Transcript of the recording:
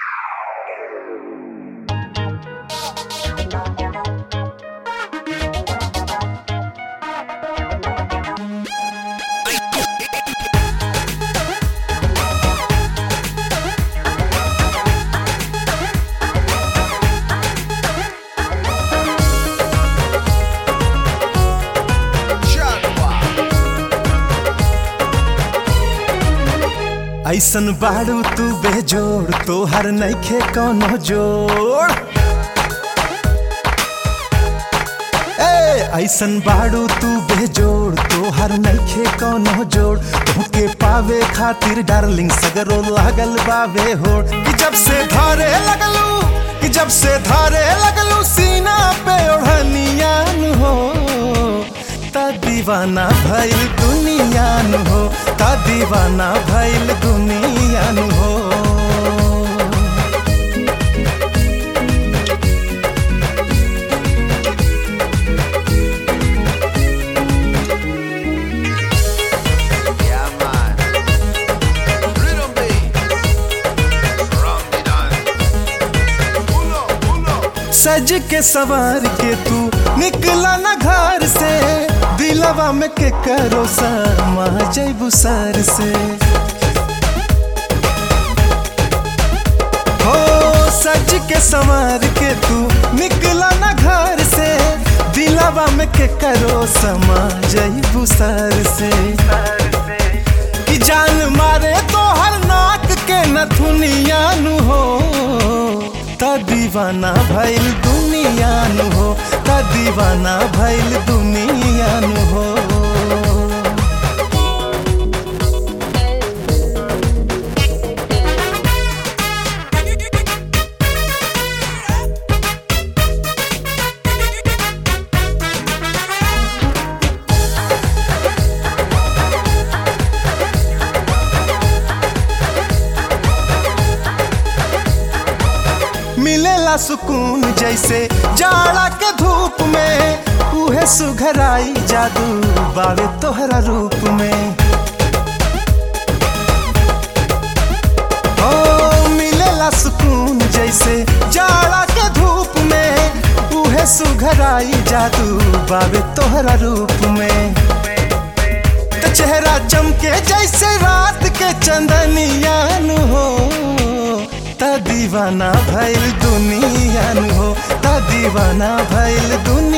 ऐसन बाड़ू तू बेजोड़ तोहर नइखे कौनो जोड़ ए ऐसन बाड़ू तू बेजोड़ तोहर नइखे कौनो जोड़ तोहके पावे खातिर डार्लिंग सगरो लागल बावे होड़ कि जब से धारे लगलू कि जब से धारे लगलू सीना पे ओढ़निया नु हो ता दीवाना भइल दुनिया नु हो ता दीवाना भइल दुनिया नु हो Yeah, man. Rhythm beat. From the dance. Uno, uno. सज के सवार के तू निकला न घर से दिलवा में के करो समा जैबू सर से हो सज के सवार के तू निकला न घर से दिलवा में के करो समा जैबू सर से कि जान मारे तो हर नाक के नथुनिया नु हो ता दीवाना भइल दुनिया नु हो ता दीवाना भइल दुनिया नु हो मिलेला सुकून जैसे जाड़ा के धूप में उहे सुघराई जादू बावे तोहरा रूप में ओ मिलेला सुकून जैसे जाड़ा के धूप में उहे सुघराई जादू बावे तोहरा रूप में तो चेहरा चमके जैसे रात के चंदनिया नु हो ता दीवाना भइल दुनिया नु हो ता दीवाना भइल दुनिया